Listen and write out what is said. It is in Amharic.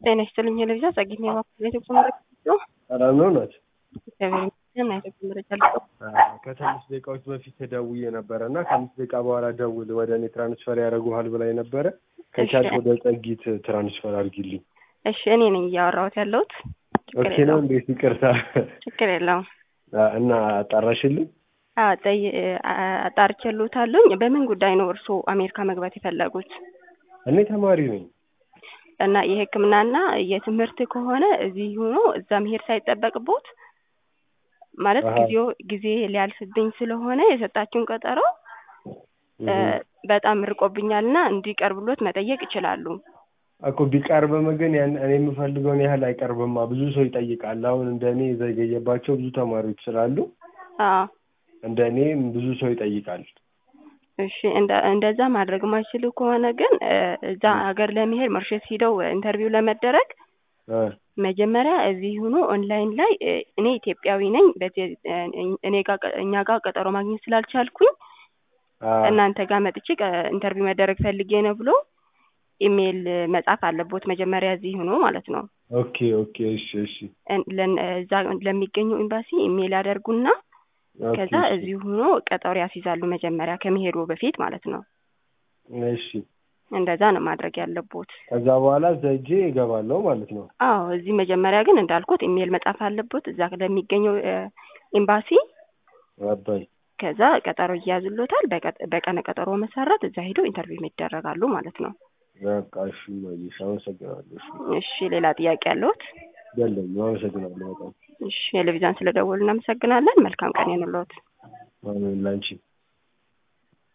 ጤና ይስጥልኝ ለቪዛ ጸግኝ የባኩ ኢትዮጵያ መረጃ ነው። ሰላም ነው ናት። እግዚአብሔር ይመስገን። ኢትዮጵያ መረጃ ልጠው ከትንሽ ደቂቃዎች በፊት ደውዬ ነበረ እና ከአምስት ደቂቃ በኋላ ደውል ወደ እኔ ትራንስፈር ያደረጉሃል ብላኝ ነበረ። ከቻልክ ወደ ጸጊት ትራንስፈር አድርጊልኝ። እሺ፣ እኔ ነኝ እያወራሁት ያለሁት። ችግር ኦኬ ነው የለውም እንዴት? ይቅርታ ችግር የለውም። እና አጣራሽልኝ? አዎ፣ ጠይ- አ- አጣርቼልዎታለሁኝ። በምን ጉዳይ ነው እርስዎ አሜሪካ መግባት የፈለጉት? እኔ ተማሪ ነኝ። እና የሕክምናና የትምህርት ከሆነ እዚህ ሆኖ እዛ መሄድ ሳይጠበቅቦት ማለት አሃ። ጊዜው ጊዜ ሊያልፍብኝ ስለሆነ የሰጣችሁን ቀጠሮ እ፣ እህ። በጣም ርቆብኛልና እንዲቀርብሎት መጠየቅ ይችላሉ። እኮ ቢቀርብም ግን ያን እኔ የምፈልገውን ያህል አይቀርብማ። ብዙ ሰው ይጠይቃል። አሁን እንደ እኔ የዘገየባቸው ብዙ ተማሪዎች ስላሉ አዎ እንደ እኔ ብዙ ሰው ይጠይቃል። እሺ እንደ እንደዛ ማድረግ ማይችሉ ከሆነ ግን እ፣ እዛ ሀገር ለመሄድ መርሸት ሂደው ኢንተርቪው ለመደረግ እ፣ መጀመሪያ እዚህ ሆኖ ኦንላይን ላይ እ፣ እኔ ኢትዮጵያዊ ነኝ በዚህ እ፣ እኔ ጋር ቀ- እኛ ጋር ቀጠሮ ማግኘት ስላልቻልኩኝ አ፣ እናንተ ጋር መጥቼ ቀ- ኢንተርቪው መደረግ ፈልጌ ነው ብሎ ኢሜይል መጻፍ አለቦት መጀመሪያ እዚህ ሆኖ ማለት ነው። ኦኬ ኦኬ፣ እሺ እሺ፣ እን- ለን- እዛ ለሚገኘው ኤምባሲ ኢሜይል ያደርጉና ኦኬ፣ ከዛ እሺ፣ እዚህ ሆኖ ቀጠሮ ያስይዛሉ መጀመሪያ ከመሄዱ በፊት ማለት ነው። እሺ። እንደዛ ነው ማድረግ ያለቦት። ከዛ በኋላ እዛ ሄጄ እገባለሁ ማለት ነው። አዎ እዚህ መጀመሪያ ግን እንዳልኩት ኢሜይል መጻፍ አለቦት እዛ ለሚገኘው እ፣ ኤምባሲ አባይ ከዛ ቀጠሮ ይያዝሎታል። በቀ- በቀነ ቀጠሮ መሰረት እዛ ሄደው ኢንተርቪው ይደረጋሉ ማለት ነው። በቃ እሺ፣ ማየሽ አመሰግናለሁ። እሺ፣ እሺ ሌላ ጥያቄ ያለዎት? የለኝም። አመሰግናለሁ በጣም እሺ ቴሌቪዥን ስለደወሉ እናመሰግናለን። መልካም ቀን ይሁንልዎት። አሜን ላንቺ